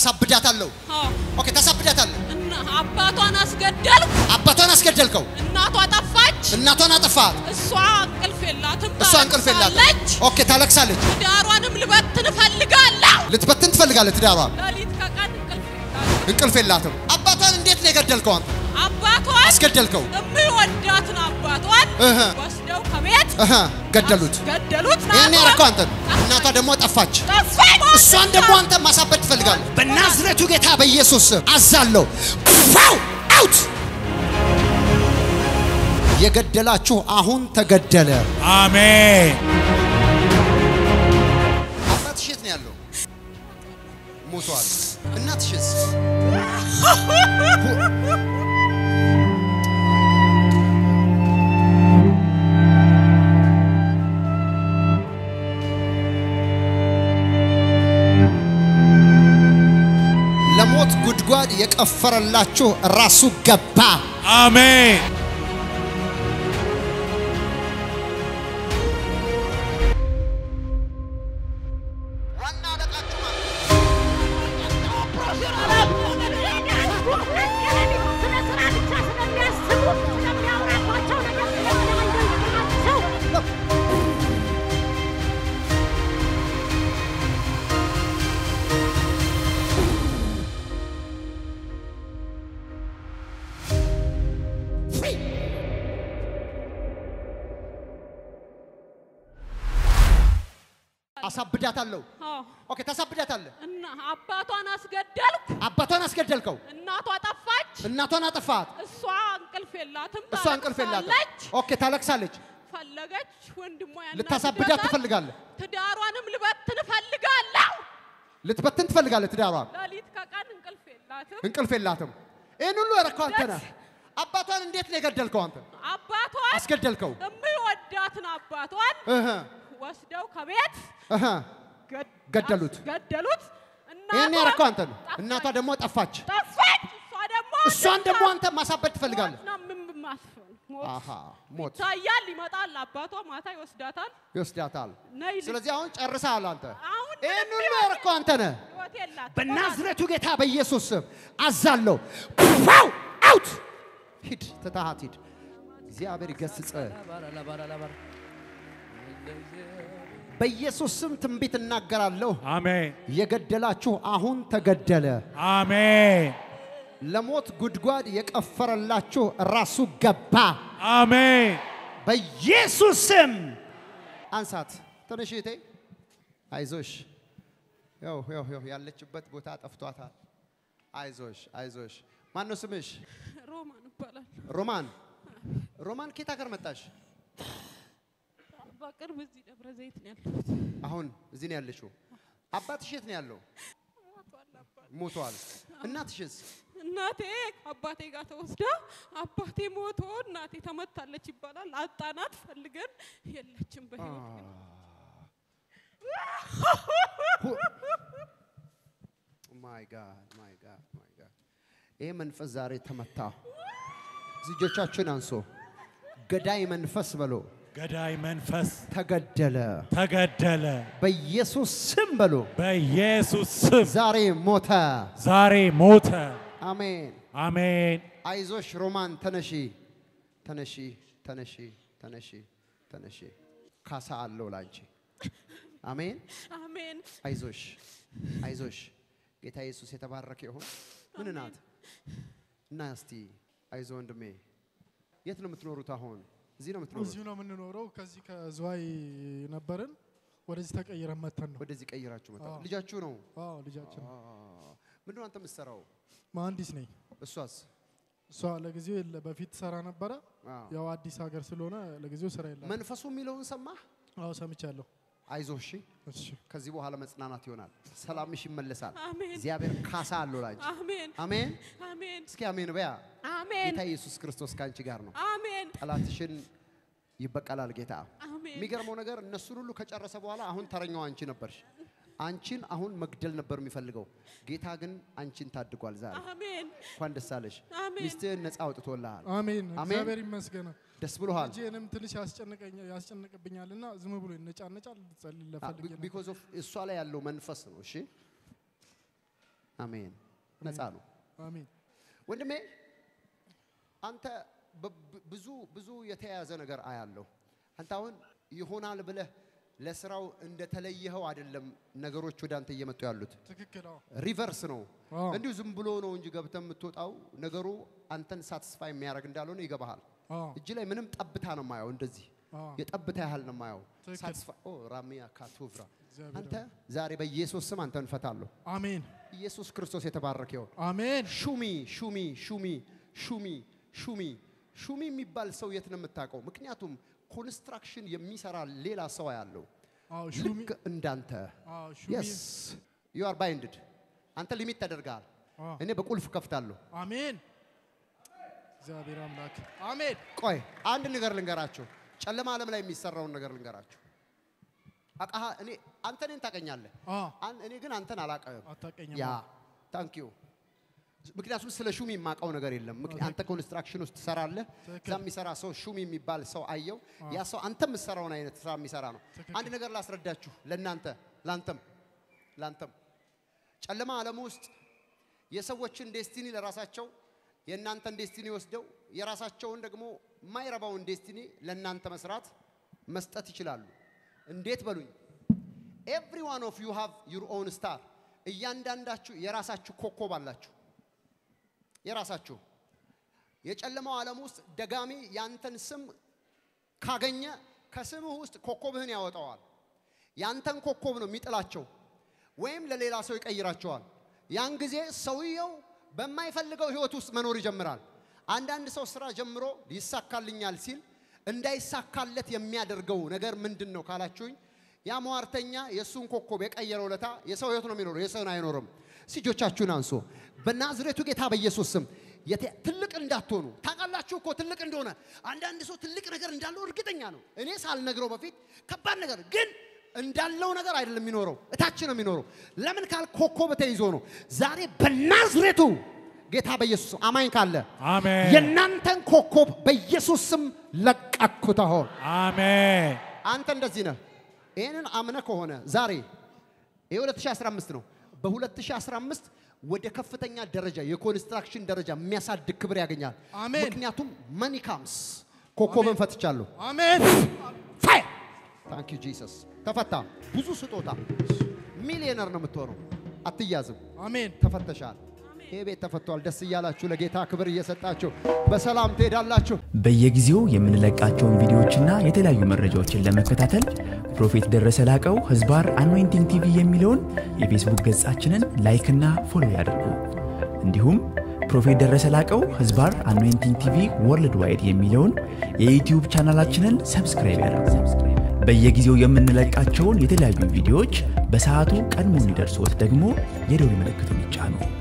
አሳብዳታለሁ። አዎ ኦኬ፣ ታሳብዳታለህ። እና አባቷን አስገደልኩ። አባቷን አስገደልከው። እናቷ ጠፋች። እናቷን አጠፋት። እሷ እንቅልፍ የላትም። እሷ እንቅልፍ የላትም። ታለቅሳለች። ኦኬ፣ ታለቅሳለች። ትዳሯንም ልበትን እፈልጋለሁ። ልትበትን ትፈልጋለህ ትዳሯን። ሌሊት ከቀን እንቅልፍ የላትም። እንቅልፍ የላትም። አባቷን እንዴት ነው የገደልከው አንተ? አባቷን አስገደልከው። የሚወዳትን አባቷን እህ። ወስደው ከቤት እህ፣ ገደሉት። ገደሉት። ይህን ያረከው አንተ ነህ። እናቷ ደግሞ ጠፋች። ጠፋች። እሷን ደግሞ አንተ ማሳበድ ትፈልጋለህ። በናዝሬቱ ጌታ በኢየሱስ ስም አዛለሁ። ፋው አውት የገደላችሁ አሁን ተገደለ። አሜን። አባትሽ የት ነው ያለው? ሞቷል። እናትሽስ? ለሞት ጉድጓድ የቀፈረላችሁ ራሱ ገባ። አሜን። ዋና አለቃችሁ ማለት አሳብዳታለሁ። አዎ ኦኬ፣ ታሳብዳታለህ። እና አባቷን አስገደልኩ። አባቷን አስገደልከው። እናቷ ጠፋች። እናቷን አጠፋት። እሷ እንቅልፍ የላትም። እሷ እንቅልፍ የላትም። ታለቅሳለች። ኦኬ፣ ታለቅሳለች። ፈለገች። ወንድሟ ልታሳብዳት ያናድዳታል። ትፈልጋለህ። ትዳሯንም ልበትን እፈልጋለሁ። ልትበትን ትፈልጋለህ ትዳሯን። ሌሊት ከቀን እንቅልፍ የላትም። እንቅልፍ የላትም። ይህን ሁሉ ያረከው አንተ ነህ። አባቷን እንዴት ነው የገደልከው አንተ? አባቷን አስገደልከው። የሚወዳትን አባቷን እህ ወስደው ከቤት እህ ገድ- ገደሉት። ገደሉት። ይህን እናቷ ያረከው አንተ ነህ። ጠፋች። እናቷ ደግሞ ጠፋች። ጠፋች። እሷ ደግሞ እሷን ደግሞ አንተ ማሳበድ ትፈልጋለህ። ሞት ነው የምማስፈን። ሞት አሃ ሞት ይታያል፣ ይመጣል። አባቷ ማታ ይወስዳታል። ይወስዳታል። ነይ ልጅ። ስለዚህ አሁን ጨርሰሃል አንተ። አሁን ይህን ምንም ሁሉ ህይወት- ያረከው አንተ ነህ። ህይወት የላትም። በናዝሬቱ ጌታ በኢየሱስ ስም አዛለሁ። ፋው አውት ሂድ፣ ትተሃት ሂድ። እግዚአብሔር ይገስጽ። በኢየሱስ ስም ትንቢት እናገራለሁ። አሜን። የገደላችሁ አሁን ተገደለ። አሜን። ለሞት ጉድጓድ የቀፈረላችሁ ራሱ ገባ። አሜን። በኢየሱስ ስም አንሳት። ትንሽ እህቴ አይዞሽ። ያው ያው ያው ያለችበት ቦታ ጠፍቷታል። አይዞሽ አይዞሽ። ማን ነው ስምሽ? ሮማን ይባላል። ሮማን። ሮማን ከየት ሀገር መጣሽ? በቅርብ እዚህ ደብረ ዘይት ነው ያለሁት። አሁን እዚህ ነው ያለሽው። አባትሽ የት ነው ያለው? ሞቷል አባት። ሞቷል። እናትሽስ? እናቴ አባቴ ጋር ተወስዳ አባቴ ሞቶ እናቴ ተመታለች ይባላል። አጣናት ፈልገን የለችም በህይወት ማይ ጋድ ማይ ጋድ ማይ ጋድ። ይሄ መንፈስ ዛሬ ተመታ። እጆቻችሁን አንሶ ገዳይ መንፈስ በሎ ገዳይ መንፈስ ተገደለ። ተገደለ። በኢየሱስ ስም በሎ በኢየሱስ ስም ዛሬ ሞተ። ዛሬ ሞተ። አሜን። አሜን። አይዞሽ ሮማን ተነሺ፣ ተነሺ፣ ተነሺ፣ ተነሺ፣ ተነሺ። ካሳ አለው ላንቺ። አሜን። አሜን። አይዞሽ፣ አይዞሽ። ጌታ ኢየሱስ የተባረከ ይሁን። ምን ናት? እና እስቲ አይዞ ወንድሜ። የት ነው የምትኖሩት አሁን? እዚህ ነው የምትኖሩት? እዚሁ ነው የምንኖረው። ከዚህ ከዝዋይ ነበርን ወደዚህ ተቀይረን መተን ነው። ወደዚህ ቀይራችሁ መጣ። አዎ። ልጃችሁ ነው? አዎ ልጃችን ነው። ምንድን ነው አንተ የምትሰራው? መሀንዲስ ነኝ። እሷስ? እሷ ለጊዜው የለ በፊት ሰራ ነበረ። አዎ። ያው አዲስ ሀገር ስለሆነ ለጊዜው ስራ የለም። መንፈሱ የሚለውን ሰማህ? አዎ ሰምቻለሁ። አይዞህ እሺ። እሺ ከዚህ በኋላ መጽናናት ይሆናል። ሰላምሽ ይመለሳል። አሜን። እግዚአብሔር ካሳ አለው ላንቺ። አሜን። አሜን። አሜን። እስኪ አሜን በያ። አሜን። ጌታ ኢየሱስ ክርስቶስ ከአንቺ ጋር ነው። አሜን። ጠላትሽን ይበቀላል ጌታ። አሜን። የሚገርመው ነገር እነሱን ሁሉ ከጨረሰ በኋላ አሁን ተረኛው አንቺ ነበርሽ። አንቺን አሁን መግደል ነበር የሚፈልገው። ጌታ ግን አንቺን ታድጓል። ዛሬ አሜን። እንኳን ደስ አለሽ። አሜን። ሚስትህን ነፃ አውጥቶልሃል። አሜን። አሜን። እግዚአብሔር ይመስገን። ደስ ብሎሃል። ልጄንም ትንሽ ያስጨንቀኛል ያስጨንቅብኛልና ዝም ብሎ ይነጫነጫል። ልጸልይ ለፈልጌ ነው። ቢኮዝ ኦፍ እሷ ላይ ያለው መንፈስ ነው። እሺ አሜን። ነፃ ነው። አሜን ወንድሜ አንተ በ- ብዙ ብዙ የተያያዘ ነገር አያለሁ። አንተ አሁን ይሆናል ብለህ ለስራው እንደተለየኸው አይደለም ነገሮች ወደ አንተ እየመጡ ያሉት። ትክክል አዎ ሪቨርስ ነው። አዎ። እንዲሁ ዝም ብሎ ነው እንጂ ገብተህ የምትወጣው ነገሩ አንተን ሳትስፋይ የሚያደርግ እንዳልሆነ ይገባሃል። አዎ እጅ ላይ ምንም ጠብታ ነው የማየው፣ እንደዚህ አዎ የጠብታ ያህል ነው የማየው። ትክክል። ሳትስፋይ ኦ ራሚያ ካቱቭራ እግዚአብሔር አንተ ዛሬ በኢየሱስ ስም አንተን እፈታለሁ። አሜን ኢየሱስ ክርስቶስ የተባረከ ይሁን። አሜን ሹሚ ሹሚ ሹሚ ሹሚ ሹሚ ሹሚ የሚባል ሰው የት ነው የምታውቀው? ምክንያቱም ኮንስትራክሽን የሚሰራ ሌላ ሰው ያለው አዎ ሹሚ ልክ እንዳንተ አዎ ሹሚ የስ ዩ አር ባይንድድ አንተ ሊሚት ተደርገሃል። አዎ እኔ በቁልፍ ከፍታለሁ። አሜን እግዚአብሔር አምላክ አሜን ቆይ አንድ ነገር ልንገራቸው። ጨለማ ዓለም ላይ የሚሰራውን ነገር ልንገራቸው። አቃሃ እኔ አንተ እኔን ታቀኛለህ፣ አዎ አን- እኔ ግን አንተን አላቀህም። አታውቀኝም ያ ታንክ ዩ። ምክንያቱም ስለ ሹሚ የማውቀው ነገር የለም። ምክ- አንተ ኮንስትራክሽን ውስጥ ትሰራለህ። ትክክል። እዛ የሚሰራ ሰው ሹሚ የሚባል ሰው አየው። ያ ሰው አንተ የምትሰራውን አይነት ስራ የሚሰራ ነው። ትክክል። አንድ ነገር ላስረዳችሁ፣ ለእናንተ ላንተም ላንተም ጨለማ ዓለም ውስጥ የሰዎችን ዴስቲኒ ለራሳቸው የእናንተን ዴስቲኒ ወስደው የራሳቸውን ደግሞ የማይረባውን ዴስቲኒ ለእናንተ መስራት መስጠት ይችላሉ። እንዴት በሉኝ? ኤቭሪ ዋን ኦፍ ዩ ሃቭ ዩር ኦውን ስታር። እያንዳንዳችሁ የራሳችሁ ኮከብ አላችሁ። የራሳችሁ የጨለማው ዓለም ውስጥ ደጋሚ ያንተን ስም ካገኘ ከስምህ ውስጥ ኮከብህን ያወጣዋል። ያንተን ኮከብ ነው የሚጥላቸው ወይም ለሌላ ሰው ይቀይራቸዋል። ያን ጊዜ ሰውየው በማይፈልገው ህይወት ውስጥ መኖር ይጀምራል። አንዳንድ ሰው ስራ ጀምሮ ይሳካልኛል ሲል እንዳይሳካለት የሚያደርገው ነገር ምንድን ነው ካላችሁኝ፣ ያ ሟርተኛ የእሱን ኮከብ የቀየረው ለታ የሰው ህይወት ነው የሚኖረው፣ የሰውን አይኖርም። እጆቻችሁን አንሶ በናዝሬቱ ጌታ በኢየሱስ ስም የተ- ትልቅ እንዳትሆኑ ታውቃላችሁ እኮ ትልቅ እንደሆነ አንዳንድ ሰው ትልቅ ነገር እንዳለው እርግጠኛ ነው። እኔ ሳልነግረው በፊት ከባድ ነገር ግን እንዳለው ነገር አይደለም የሚኖረው፣ እታች ነው የሚኖረው። ለምን ካል ኮከብ ተይዞ ነው። ዛሬ በናዝሬቱ ጌታ በኢየሱስ ስም አማኝ ካለ አሜን የእናንተን ኮከብ በኢየሱስ ስም ለቀኩት። አሁን አሜን አንተ እንደዚህ ነህ። ይህንን አምነ ከሆነ ዛሬ ይህ 2015 ነው። በ2015 ወደ ከፍተኛ ደረጃ የኮንስትራክሽን ደረጃ የሚያሳድግ ክብር ያገኛል። አሜን። ምክንያቱም መኒ ካምስ ኮከብን ፈትቻለሁ። አሜን ፋይ ታንክ ዩ ጂሰስ። ተፈታ። ብዙ ስጦታ ሚሊዮነር ነው የምትሆነው። አትያዝም። አሜን ተፈተሻል። ይህ ቤት ተፈቷል። ደስ እያላችሁ ለጌታ ክብር እየሰጣችሁ በሰላም ትሄዳላችሁ። በየጊዜው የምንለቃቸውን ቪዲዮዎችና የተለያዩ መረጃዎችን ለመከታተል ፕሮፌት ደረሰ ላቀው ህዝባር አኖይንቲንግ ቲቪ የሚለውን የፌስቡክ ገጻችንን ላይክና ፎሎ ያድርጉ። እንዲሁም ፕሮፌት ደረሰ ላቀው ህዝባር አኖይንቲንግ ቲቪ ወርልድ ዋይድ የሚለውን የዩትዩብ ቻናላችንን ሰብስክራይብ ያድርጉ። በየጊዜው የምንለቃቸውን የተለያዩ ቪዲዮዎች በሰዓቱ ቀድሞ እንዲደርሶት ደግሞ የደውል ምልክቱን ይጫኑ።